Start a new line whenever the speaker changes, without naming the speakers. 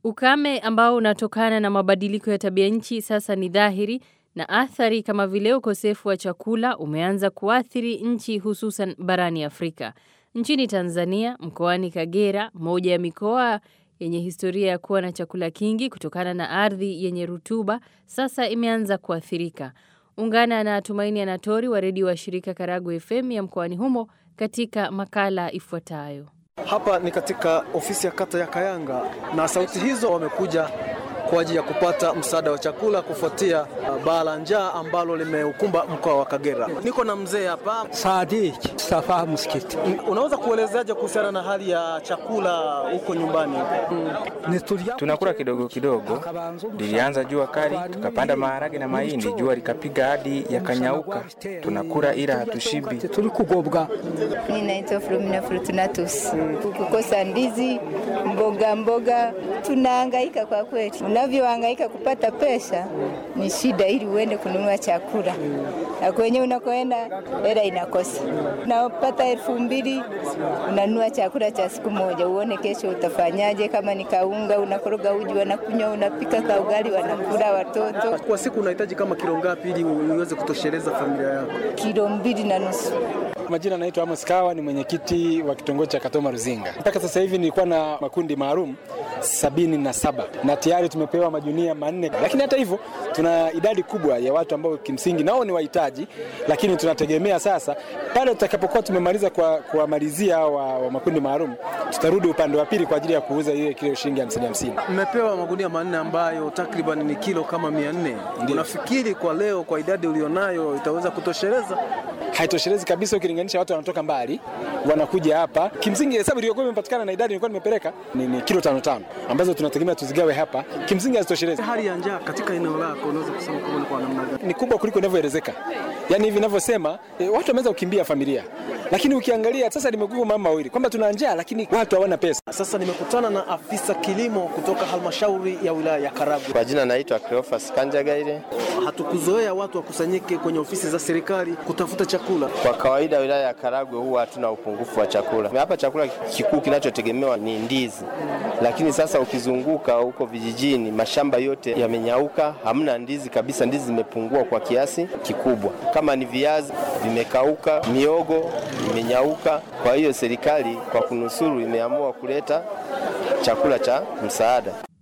Ukame ambao unatokana na mabadiliko ya tabia nchi sasa ni dhahiri na athari kama vile ukosefu wa chakula umeanza kuathiri nchi hususan barani Afrika. Nchini Tanzania, mkoani Kagera, moja ya mikoa yenye historia ya kuwa na chakula kingi kutokana na ardhi yenye rutuba, sasa imeanza kuathirika. Ungana na Tumaini Anatori wa redio wa shirika Karagu FM ya mkoani humo katika makala ifuatayo.
Hapa ni katika ofisi ya kata ya Kayanga na sauti hizo wamekuja kwa ajili ya kupata msaada wa chakula kufuatia baa la njaa ambalo limeukumba mkoa wa Kagera. Niko na mzee hapa
Sadik Safa Msikiti.
Unaweza kuelezaje kuhusiana na hali ya chakula huko nyumbani?
Tunakula kidogo kidogo, lilianza jua kali, tukapanda maharage na mahindi, jua likapiga hadi yakanyauka. Tunakula ila hatushibi.
Tuli kugobwa.
Mimi naitwa Flomina Fortunatus. Kukosa ndizi, mboga mboga, tunahangaika kwa kweli. Unavyohangaika kupata pesa ni shida, ili uende kununua chakula na kwenye unakoenda hela inakosa. Unapata elfu mbili unanunua chakula cha siku moja, uone kesho utafanyaje. Kama ni kaunga, unakoroga uji, wanakunywa, unapika ka ugali, wanakula watoto.
Kwa siku unahitaji kama kilo ngapi ili uweze kutosheleza familia yako?
Kilo mbili na nusu.
Majina naitwa Amos Kawa, ni mwenyekiti wa kitongoji cha Katoma Ruzinga. Mpaka sasa hivi nilikuwa na makundi maalum sabini na saba na tayari tumepewa majunia manne, lakini hata hivyo tuna idadi kubwa ya watu ambao kimsingi nao ni wahitaji, lakini tunategemea sasa pale tutakapokuwa tumemaliza kuwamalizia wa, wa makundi maalum, tutarudi upande wa pili kwa ajili ya kuuza ile kilo shilingi hamsini hamsini.
Mmepewa magunia manne ambayo takriban ni kilo kama mia nne. Unafikiri kwa leo kwa idadi ulionayo itaweza kutosheleza?
Haitoshelezi kabisa, ukilinganisha watu wanatoka mbali wanakuja hapa. Kimsingi hesabu iliyokuwa imepatikana na idadi nilikuwa nimepeleka ni, ni kilo tano tano ambazo tunategemea tuzigawe hapa, kimsingi hazitoshelezi.
Hali ya njaa katika eneo lako unaweza kusema kama ni kwa namna gani?
Ni kubwa kuliko inavyoelezeka. Yaani hivi ninavyosema, e, watu wameweza kukimbia familia, lakini ukiangalia sasa limekuwa mama mawili kwamba tuna njaa, lakini watu hawana pesa.
Sasa nimekutana na afisa kilimo kutoka halmashauri ya wilaya ya Karagwe.
Kwa jina naitwa Cleophas Kanjagaire.
Hatukuzoea watu wakusanyike kwenye ofisi za serikali kutafuta chakula.
Kwa kawaida wilaya ya Karagwe huwa hatuna upungufu wa chakula. Hapa chakula kikuu kinachotegemewa ni ndizi, lakini sasa ukizunguka huko vijijini, mashamba yote yamenyauka, hamna ndizi kabisa. Ndizi zimepungua kwa kiasi kikubwa. Kama ni viazi vimekauka, miogo imenyauka. Kwa hiyo serikali kwa kunusuru imeamua kuleta chakula cha msaada.